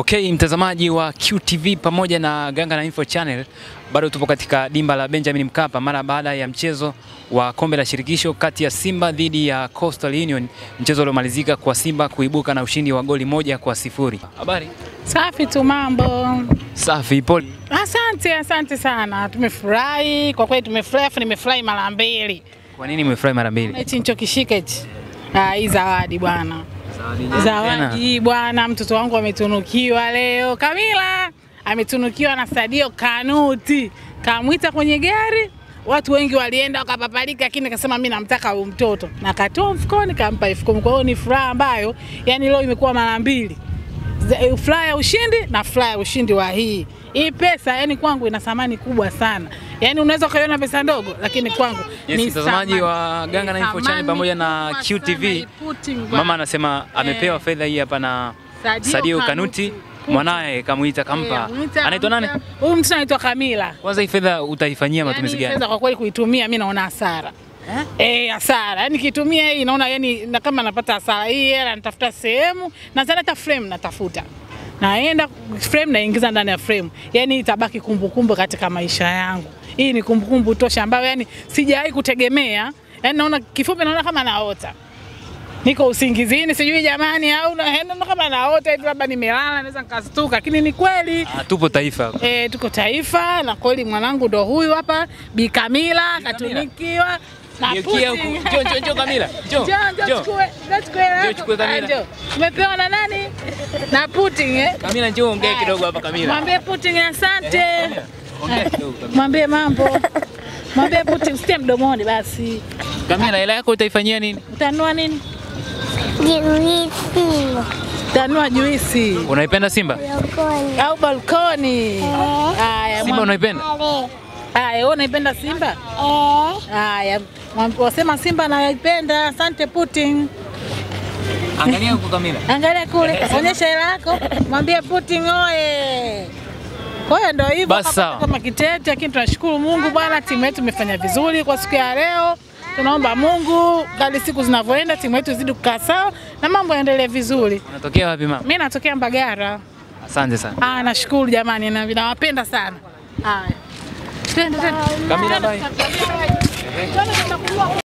Okay, mtazamaji wa QTV pamoja na Ganga na Info Channel, bado tupo katika dimba la Benjamin Mkapa mara baada ya mchezo wa kombe la shirikisho kati ya Simba dhidi ya Coastal Union, mchezo uliomalizika kwa Simba kuibuka na ushindi wa goli moja kwa sifuri. Habari? Safi tu, mambo. Safi, pole. Asante, asante sana, tumefurahi kwa kweli, tumefurahi afu nimefurahi mara mbili. Kwa nini umefurahi mara mbili? Hichi nichokishika hichi, Ah, hii zawadi bwana, zawadi hii bwana, mtoto wangu ametunukiwa leo. Kamila ametunukiwa na Sadio Kanuti, kamwita kwenye gari watu wengi walienda wakapapalika, lakini nikasema mimi namtaka huyu mtoto, na katoa mfukoni kampa elfu kumi. Kwa hiyo ni furaha ambayo yani leo imekuwa mara mbili, Za- furaha ya ushindi na furaha ya ushindi wa hii hii pesa. Yani kwangu ina thamani kubwa sana, yani unaweza ukaiona pesa ndogo, lakini kwangu Yes, ni mtazamaji thamani. wa Ganga na Ni Info Channel thamani pamoja na kubwa QTV. sana, iputi ngwa. Mama anasema amepewa Eh. fedha hii hapa na Sadio Sadio Kanuti. Kanuti, mwanaye kamuita kampa. Eh, mwita- Anaitwa nani? Huyu mtu anaitwa Kamila. Kwanza hii fedha utaifanyia matumizi Yani, gani? fedha kwa kweli kuitumia mimi naona hasara. Eh, hasara. Yaani kitumia hii naona yani na kama napata hasara. Hii hela natafuta sehemu na sana hata frame natafuta. Naenda frame naingiza ndani ya frame. Yaani itabaki kumbukumbu katika maisha yangu. Hii ni kumbukumbu tosha ambayo yani sijawahi kutegemea. Yaani naona kifupi naona kama naota. Niko usingizini sijui jamani au na- naona kama naota hivi labda nimelala naweza nikastuka lakini ni kweli. Ah, tupo taifa. E, tuko taifa na kweli mwanangu ndo huyu hapa Bi Kamila katunikiwa na Geukia huku. Putin. Njoo, njoo, njoo Kamila. Njoo. Njoo, njoo Njoo. chukue, njoo chukue hela Njoo yako. chukue Kamila. Ah, njoo. Umepewa na nani? Na Putin eh? Kamila njoo ongee kidogo hapa Kamila. Mwambie Putin asante. Ongea kidogo Kamila. Mwambie mambo. Mwambie Putin usitie mdomoni basi. Kamila, hela yako utaifanyia nini? Utanua nini? Juisi Utanua juisi Unaipenda Simba? lokoni au balkoni. Haya, Simba mwambie- unaipenda? ale haya, wewe unaipenda Simba? eh Haya, mwambie- wasema Simba naipenda. Asante Putin. Angalia huko Kamila. Angalia kule, onyesha hela yako, mwambie Putin oye. Kwa hiyo ndio hivyo Basi kama- sawa. kama kitete, lakini tunashukuru Mungu bwana, timu yetu imefanya vizuri kwa siku ya leo. Tunaomba Mungu kadri siku zinavyoenda timu yetu izidi kukaa sawa na mambo yaendelee vizuri. Unatokea wapi mama? Mimi natokea Mbagara. Asante sana. Ah, nashukuru jamani, na nawapenda sana. Haya. Twende twende. Kamila, bye. Twende, tutakuwa-